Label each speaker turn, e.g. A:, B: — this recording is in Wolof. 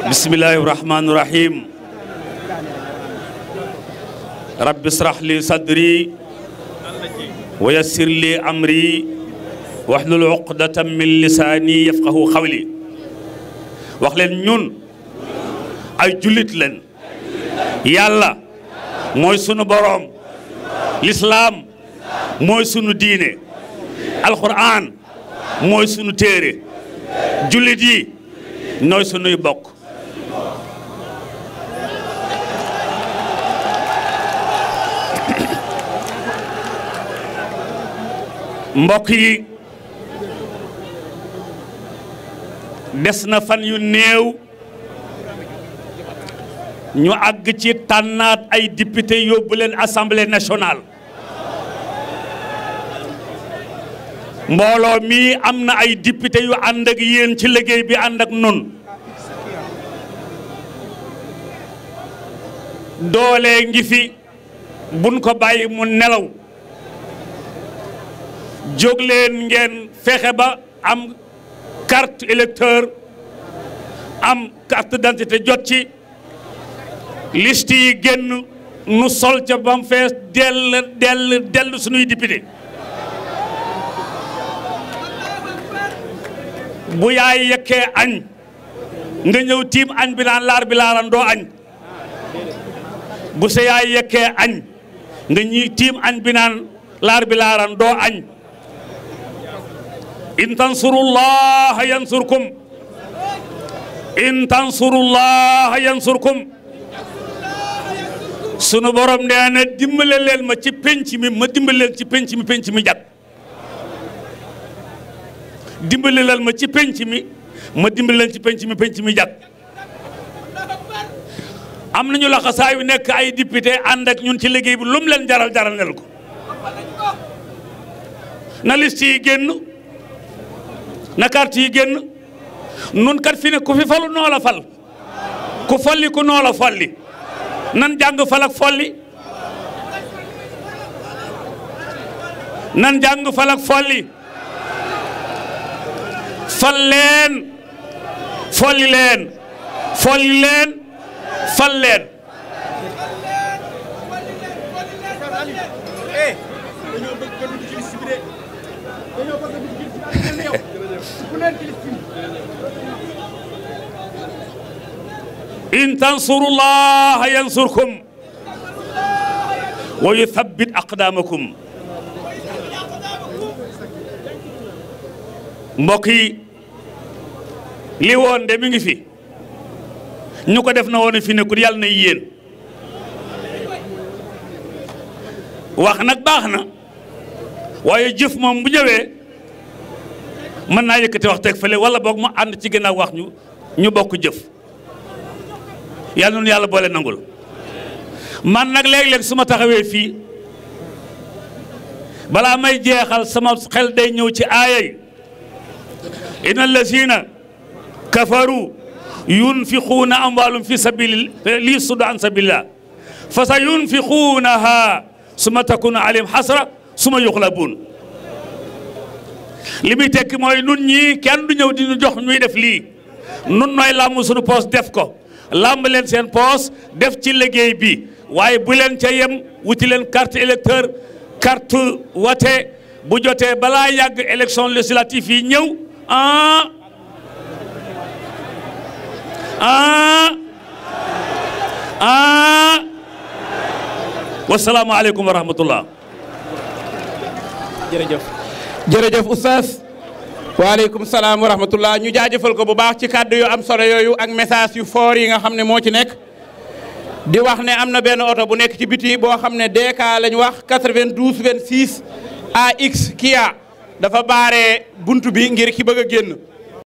A: bismillahi rahmani rahim rabbi israh li sadri wa yassir li amri wahlul uqdatan min lisaani yafqahu xawli wax leen ñun ay jullit leen yàlla mooy sunu boroom lislaam mooy sunu diine alquran mooy sunu téere jullit yi nooy sunuy bokk mbokk yi des na fan yu néew ñu àgg ci tànnaat ay député yóbbu leen assemblée nationale mbooloo mii am na ay député yu ànd ak yéen ci liggéey bi ànd ak nun doole ngi fi buñ ko bàyyi mu nelaw jóg leen ngeen fexe ba am carte électeur am carte d'identité jot ci liste yi génn nu sol ca ba mu fees dell dell dell suñuy député bu yaay yekkee añ nga ñëw tiim añ bi naan laar bi laaran doo añ bu sa yaay yekkee añ nga ñi tiim añ bi naan laar bi laaran doo añ in tansurullaha yansurkum in tansurullaha yansurkum sunu borom nee na dimbale leen ma ci penc mi ma dimbale leen ci penc mi penc mi jag dimbale leen ma ci penc mi ma dimbale leen ci penc mi penc mi jag am nañu laxasaa yu nekk ay député ànd ak ñun ci liggéey bi lu mu leen jaral jaral nel ko na liste yi génn na carte yi génn nun kat fi ne ku fi falu noo la fal ku folli ku noo la folli nan jàng fal ak folli nan jàng fal ak folli fal leen folli leen folli leen fal leen in tansurullaha yansurkum wa yuthabbit aqdamakum mbokk yi li woon de mi ngi fi ñu ko def na woon fi nekkul yàlla na yéen wax nag baax na waaye jëf moom bu ñëwee mën naa yëkkati wax teg fële wala boog mu ànd ci ginnaaw wax ñu ñu bokk jëf yàlla noonu yàlla boole nangul man nag léeg-léeg su ma taxawee fii balaa may jeexal sama xel day ñëw ci aaya yi inna allazina kafaru yunfiquuna amwaalum fi sabili li suddu an sabilillah fa sa yunfiquunaha suma takunu alayhim xasra suma yuxlabuun li muy tekki mooy nun ñii kenn du ñëw di ñu jox ñuy def lii nun nooy làmm suñu poos def ko làmb leen seen poos def ci liggéey bi waaye bu leen ca yem wuti leen carte électeur carte wate bu jotee balaa yàgg élection législative yi ñëw ah ah ah wasalaamualeykum wa rahmatullah
B: jërëjëf jërëjëf oustaz waaleykum salaam wa rahmatullah ñu jaajëfal ko bu baax ci kàddu yu am solo yooyu ak message yu fort yi nga xam ne moo ci nekk di wax ne am na benn oto bu nekk ci biti boo xam ne DK lañ wax 92 26 AX Kia dafa baare buntu bi ngir ki bëgg a génn